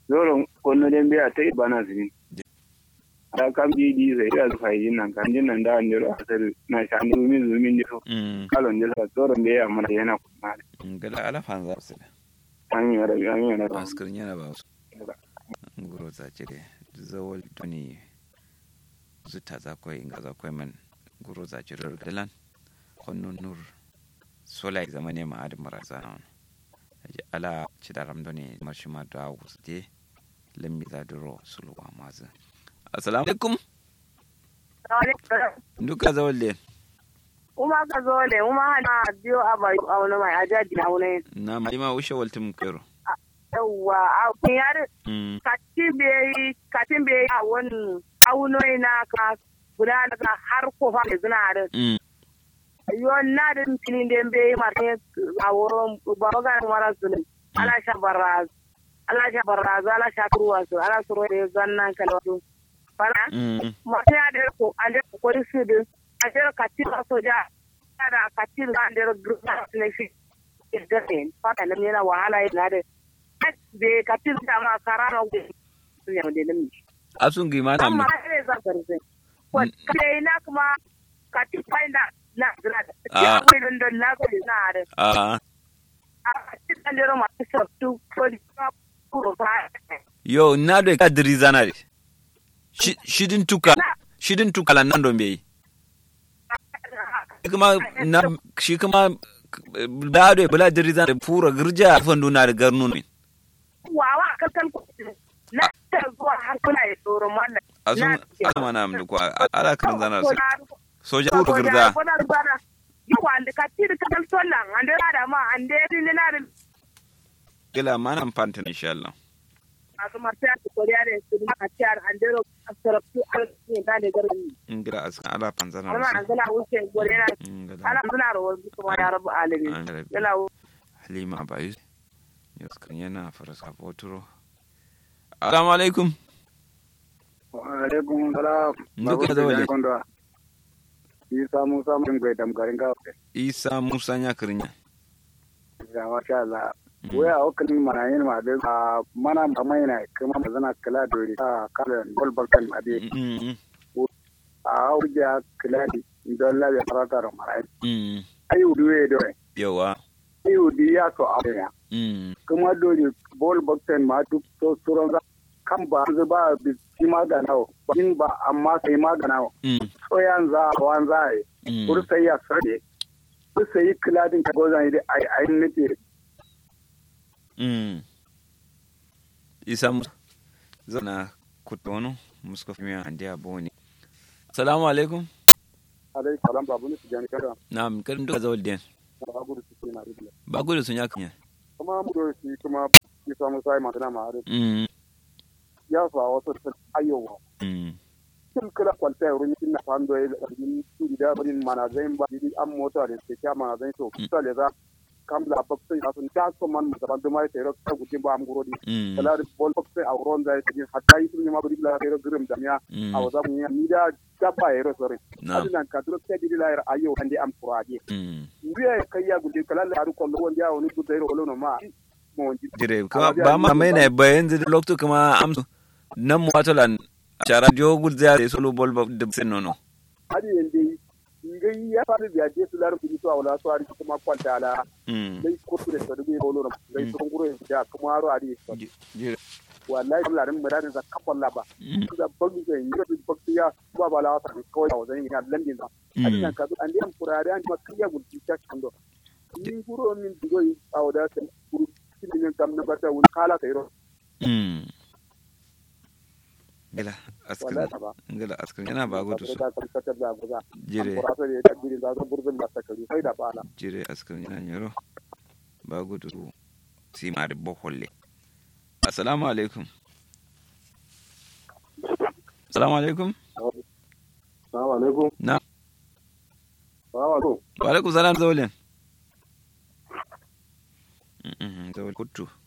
zoro kono den biya ta bana zini da kam di di zai da zuwa yin nan kan jin nan da an jiro asal na sha ni min zumin jiro mm kalon jira zoro da ya mana yana kuma ngala ala fanza su da an yi da an yi da askar yana ba su nguro za cire zawol doni zuta za koy nga za koy man nguro za cire dalan konno nur sola zamane ma adi marasa on aji ala cidaram doni marshima da wusde lammi za duro sulu wa mazu assalamu alaikum duka zawol le Uma ka zo ne, uma hana biyo a bai a wani mai ajaji na wani. na ma ima ushe waltum kero Yawwa, a kun yare mm kati bai katin bai a wani aunoi na ka guda daga har kofa da zina da. mm Yon na da filin da bai martin a wurin babagan mara zulun. Ala sha baraz. Ala sha baraz, ala sha kuruwa su, ala suru da zannan kalwatu. Fara? mm Masu ya da ko an da kokori su din. An da katin a soja. Da katin an da gurma su ne shi. Iddasin, fata nan yana wahala yana da. Be katin da ma karara ku su yau da nan. asun gi mata Amma mu ne za ka rufe. Ko kai na kuma katin fainda na zira da. Ah. Ya kai don don na gode na da. a A katin an da ma su sabtu ko da kuro fa. yo na do ka diri zanare Shi- shidin tuka shidin tuka lan nan don bai kuma na shi kuma da do bula diri zanare pura girja fandu na da garnu ne Wawa kalkal ku. Na ta zuwa har kuna ya tsoron wannan. asun Na- asuma na amdu ko ala kan zanar Ko sai na- soja pura girza Yawa ande ka tiri ka dal sollan ande da ma ande rin na rin kila mana amfanta insha Allah masu martiya su koriya da su ma a ciyar ande ro asaratu al ne da ne garin ingira askan ala panzana amma an zana wuce gore na ingila ala zana ro wasu kuma ya rabu alamin An rabu. yana halima abayu yau kan yana fara sabo turo assalamu alaikum alaikum salam Duka da waje. isa musa mun gai dam garin ga isa musa nya kirnya ga masha Allah waya okan mana yin ma da a mana mai na kuma mazana kala dori a kalan gol balkan ade Mm, mm, a hauja kala di don la ya farata ro mara mm. ayu duwe do yawa ayu di ya so a ya Mm, kuma dori bol balkan ma duk to suron kan ba zu ba bi shi magana in ba amma sai magana mm, so yan za wan za ai mm. kur sai ya sade kur sai kiladin ka gozan ide ai ai nake Mm. isa musa zana kutono muska fi miya andi aboni assalamu alaikum alai salam babu ni tijani kada na'am karim duka zawal den ba gudu su na rubula ba gudu sun ya kanya kuma mu do shi kuma ki samu sai magana ma are Mm, ya fa wato ta ayowa mm, kin kala kwalta rumin kin na fando ya rin su da barin mana zain ba di an mota da ke kya mana zain to kusa le za kam la bakse asun ta so man da ban da mai tero ta gudin ba am guro di mm, kala da bol bakse a ron zai ti hatta yi sun ma bari la tero girim da ya mm. a waza mun ni da dabba yero sore na'am adinan ka duro sai di la ayo ande am kuraje Mm. ndiye kayya gudin kala la ru kollo wonde ya woni gudai ro no ma mo wonji dire kuma ba ma mai na bayan zai lokto kuma amsu nan mu wato lan cara dio gul zai solo bol ba da sen nono hadi yende ngai ya fara da je su laru bi to wala so ari kuma kwanta ala Mm. dai ko da to dubi bolo no dai to nguro ya kuma aro ari Ji- dire wallahi Allah ran mu da za ka kwalla ba Mm, da bangi ga ni da bakti ya ba ba la wata ko ya wazan ya landin da mm. adinan ka an dai am kurare an ma kiya gulti ta kando ni guro min digo yi awda ta guru kin kam na bata wani kala kai ro Mm. Gila, askar, wallahi ta ba gila askar yana ba gudu su. da ka ta da guza Jire, kurasa da ta gidi da burzun da ta kari sai da bala jire askar yana yaro. Ba gudu su. Si ma da boholle. Assalamu alaikum. Assalamu alaikum. assalamu alaikum Na, assalamu alaikum wa alaikum salam zaulin. Mm, mm, Zaul kuttu.